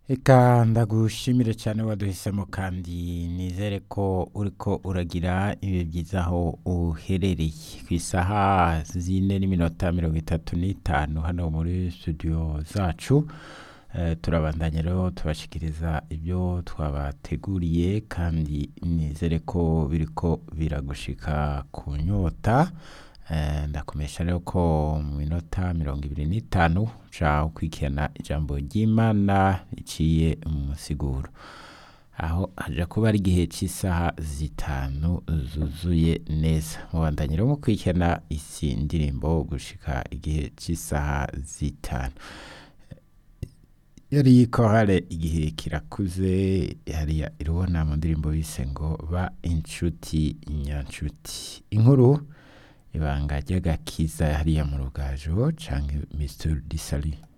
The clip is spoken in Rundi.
Eka ndagushimire cyane waduhisemo kandi nizere ko uriko uragira ibihe byiza aho uherereye ku isaha zine n'iminota mirongo itatu n'itanu hano muri studio zacu Eh, turabandanya rero tubashikiriza ibyo twabateguriye kandi nizere ko biriko biragushika ku nyota Eh, ndakomesha rero ko mu minota mirongo ibiri n'itanu uca ukurikirana ijambo ry'imana riciye mu musiguro aho haja kuba ari igihe cy'isaha zitanu zuzuye neza mubandanye rero mukurikirana isi ndirimbo gushika igihe cy'isaha zitanu yari korale igihe kirakuze hariya irubona mu ndirimbo bise ngo ba inshuti nyanshuti inkuru ibanga ry'agakiza hariya mu rugajo canke Mr. Disali